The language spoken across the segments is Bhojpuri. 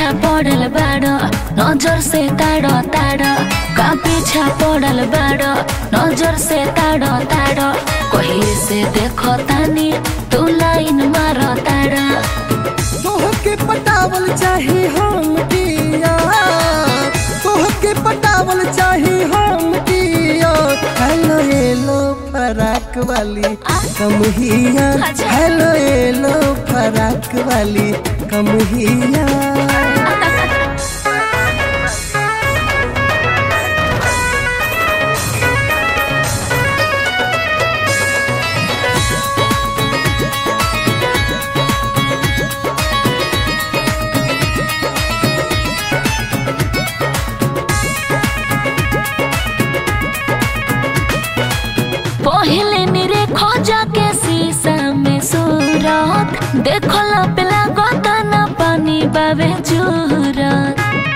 पीछा पड़ल बाड़ नजर से ताड़ ताड़ का पीछा पड़ल बाड़ नजर से ताड़ ताड़ कहीं से देखो तानी तू लाइन मार ताड़ तोहके पटावल चाही हम दिया तोहके पटावल चाही हम दिया हेलो हेलो फराक वाली कमहिया अच्छा। हेलो हेलो फराक वाली कमहिया पहले निरे खोजा के शीशा में सूरत देखो ला पिला गोतना पानी बाबे जूरत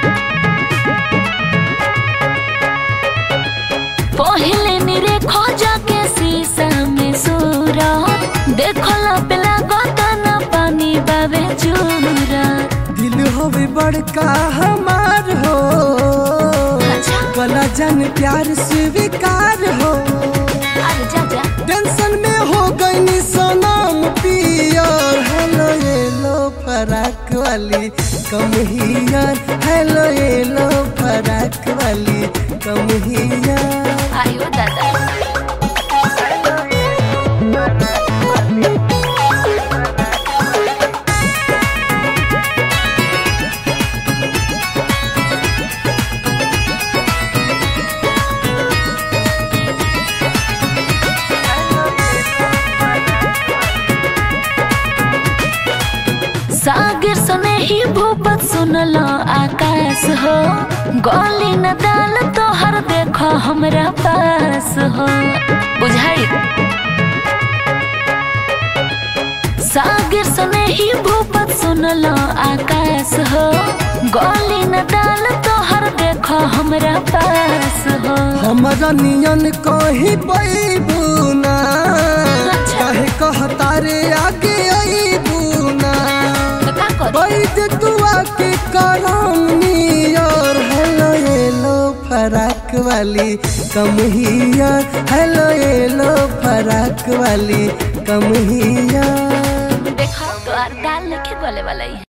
पहले निरे खोजा के शीशा में सूरत देखो ला पिला गोतना पानी बाबे जूरत दिल होवे बड़का हमार हो अच्छा। कला जन प्यार स्वीकार हो अरे जा जा टेंशन में हो गई सनम पियर हेलो येलो फराक वाली कमहियर हेलो येलो फराक वाली कमहियर आयो दादा सागर सने ही भूपत सुनलो आकाश हो गोली न दाल तो हर देखो हमरा पास हो बुझाई सागर सने ही भूपत सुनलो आकाश हो गोली न दाल तो हर देखो हमरा पास हो हमारा नियन कहीं पैबूना अच्छा। काहे कहतारे आगे अबूना तो का करी? बैद दुआ के करम नियर हेलो येलो फराक वाली कमहियर हेलो येलो फराक वाली कमहियर देखो तो आर दाल लेके गले वाला ही है